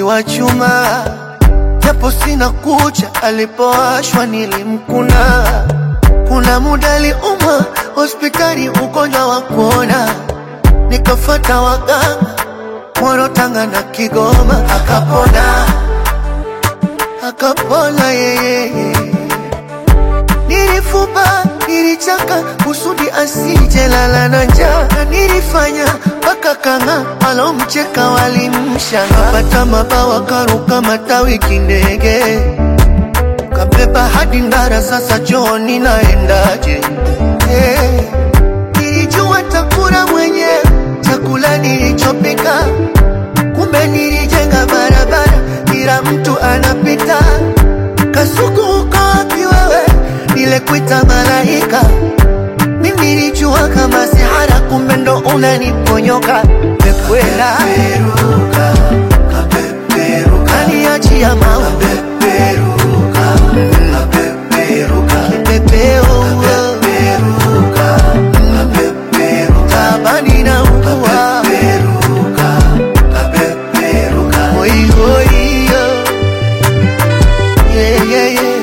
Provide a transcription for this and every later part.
wa chuma, japo sina kucha, alipowashwa nilimkuna. Kuna muda aliumwa hospitali, ugonjwa wa kuona, nikafata waganga Moro, Tanga na Kigoma, akapona akapona yeye. Nilifuba, nilichaka kusudi asije lala na njaa, na nilifanya mpaka kanga alomcheka walimshanga, pata mabawa karuka matawi kindege, kabeba hadi Ndara, sasa chooni naendaje? Hey, nilijua takula mwenyewe chakula nilichopika, kumbe nilijenga barabara kila mtu anapita. Kasuku uko wapi wewe? Nilekuita malaika, mimi nilijua kama sihara, kumbe ndo unaniponyoka. Mekwela kaniachia maua kipepeo tabani na ugua Oi, oi, yo. Yeah, yeah, yeah.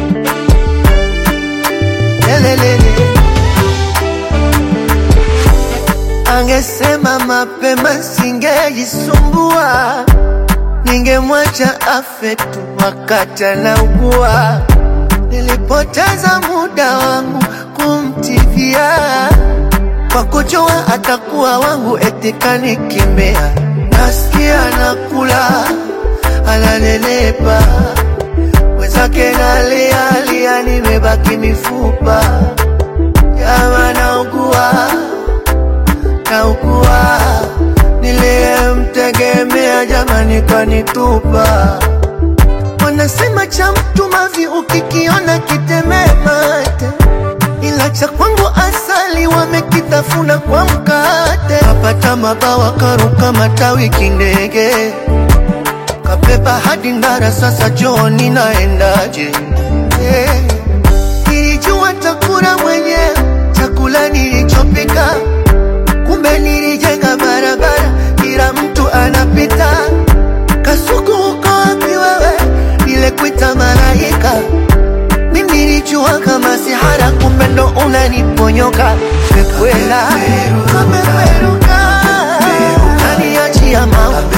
Lelelele. Angesema mapema singejisumbua, ningemwacha afe tu wakati anaugua. Nilipoteza muda wangu kumtibia kwa kujua atakuwa wangu, eti kanikimbia. Nasikia nakula ananelepa, mwenzake nalia lia, nimebaki mifupa. Jama naugua naugua, niliyemtegemea jamani kanitupa. Wanasema cha mtu mavi ukikiona kitemee mate, ila cha kwangu asali wamekitafuna kwa mkate. Kapata mabawa karuka matawi kindege, kabeba hadi Ndara, sasa chooni naendaje? Hey, nilijua takula mwenyewe chakula nilichopika, kumbe nilijenga barabara kila mtu anapita. Kasuku uko wapi wewe? Nilekuita malaika, mimi nilijua kama sihara, kumbe ndo unaniponyoka. Mekwela kameperuka, kaniachia maua